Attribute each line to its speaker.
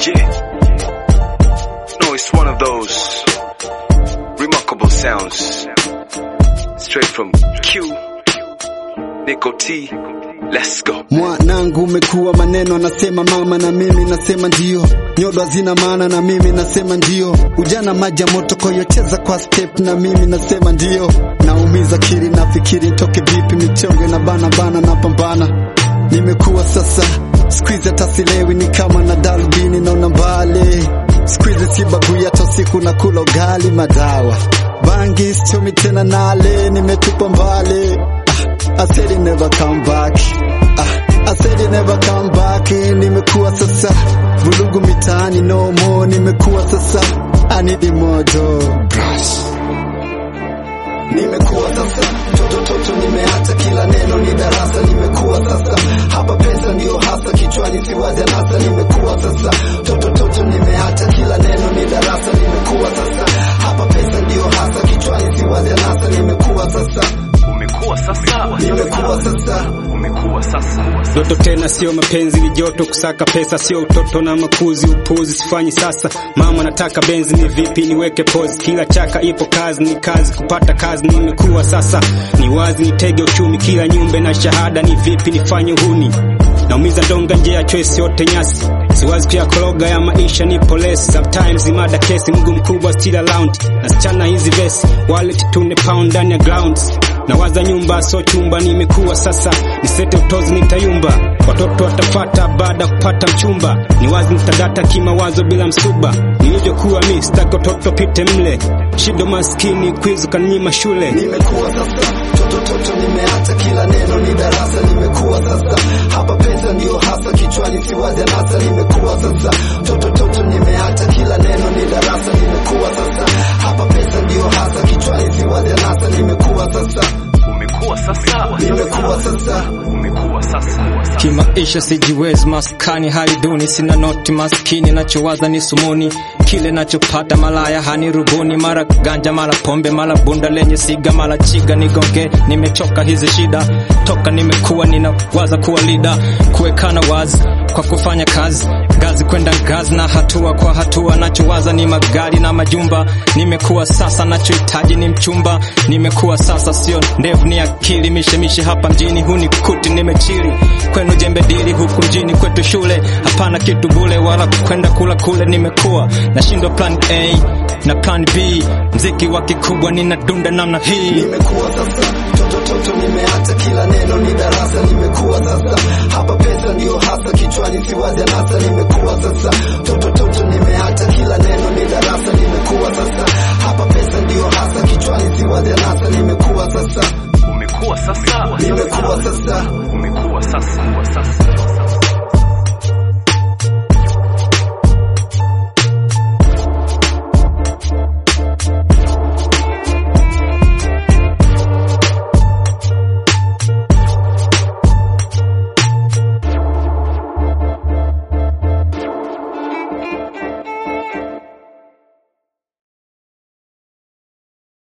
Speaker 1: Yeah. No, it's one of those remarkable sounds. Straight from Q, Nico T. Let's go.
Speaker 2: Mwanangu umekuwa maneno anasema mama na mimi nasema ndio. Nyodo hazina maana na mimi nasema ndio. Ujana maji ya moto kwa hiyo cheza kwa step na mimi nasema ndio. Naumiza kiri nafikiri nitoke vipi michongo na bana bana na pambana. Nimekuwa sasa squeeze hata silewi ni kama na darubini naona mbali. Squeeze sibagui hata usiku na kula ugali madawa. Bangi sichomi tena nale nimetupa mbali. I said it never come back. Ah, I said it never come back. Nimekuwa sasa vulugu mitaani no more. Nimekuwa sasa I need mojo brush. Nimekuwa sasa toto toto, nimeacha kila neno ni darasa. Nimekuwa sasa hapa pesa ndio hasa kichwani siwazi anasa. Nimekuwa sasa toto toto, nimeacha kila neno ni darasa. Nimekuwa sasa hapa pesa ndio hasa kichwani siwazi anasa. Nimekuwa sasa
Speaker 1: Umekuwa sasa.
Speaker 2: nimekuwa sasa
Speaker 1: Umekuwa sasa.
Speaker 3: Ndoto tena sio mapenzi, ni joto. Kusaka pesa sio utoto na makuzi, upuzi sifanyi sasa. Mama nataka benzi, ni vipi niweke pose? Kila chaka ipo kazi, ni kazi kupata kazi. Nimekuwa sasa, ni wazi nitege uchumi, kila nyumbe na shahada. Ni vipi nifanye uhuni? Naumiza donga nje ya choice yote nyasi, siwazi kuyakoroga ya maisha, ni polesi. Sometimes imada kesi, mguu mkubwa still around, nasichana hizi vesi, wallet tune pound ndani ya grounds nawaza nyumba so chumba, nimekuwa sasa nisete utozi, nitayumba watoto watafata baada ya kupata mchumba, ni wazi nitadata kimawazo bila msuba, nilivyokuwa mi sitaki watoto pite mle, shido maskini kwizu kanyima shule
Speaker 2: nimekuwa sasa toto toto, nimeacha kila neno ni darasa. Nimekuwa sasa hapa pesa ndio hasa kichwani siwazi anasa. Nimekuwa sasa toto toto, nimeacha kila neno ni darasa. Nimekuwa sasa hapa pesa ndio hasa kichwani siwazi anasa. Nimekuwa sasa
Speaker 1: Umekuwa sasa.
Speaker 2: nimekuwa sasa
Speaker 1: Umekuwa sasa.
Speaker 4: Kimaisha sijiwezi, maskani hali duni, sina noti, maskini nachowaza ni sumuni, kile nachopata malaya hani rubuni, mara ganja, mara pombe, mara bunda lenye siga, mara chiga nigonge. Nimechoka hizi shida, toka nimekuwa ninawaza kuwa lida, kuwekana wazi kwa kufanya kazi ngazi kwenda ngazi na hatua kwa hatua, nachowaza ni magari na majumba. Nimekuwa sasa, nachohitaji ni mchumba. Nimekuwa sasa, sio ndevu ni akili, mishemishe hapa mjini hunikuti nimechili kwenu jembe dili huku mjini kwetu shule hapana kitu bule wala kwenda kula kule. Nimekuwa nashindwa plan A na plan B, mziki wa kikubwa ninadunda namna hii.
Speaker 2: nimekuwa sasa toto toto, nimeacha kila neno ni darasa. Nimekuwa sasa hapa pesa ndio hasa kichwani siwazi anasa. Nimekuwa sasa toto toto, nimeacha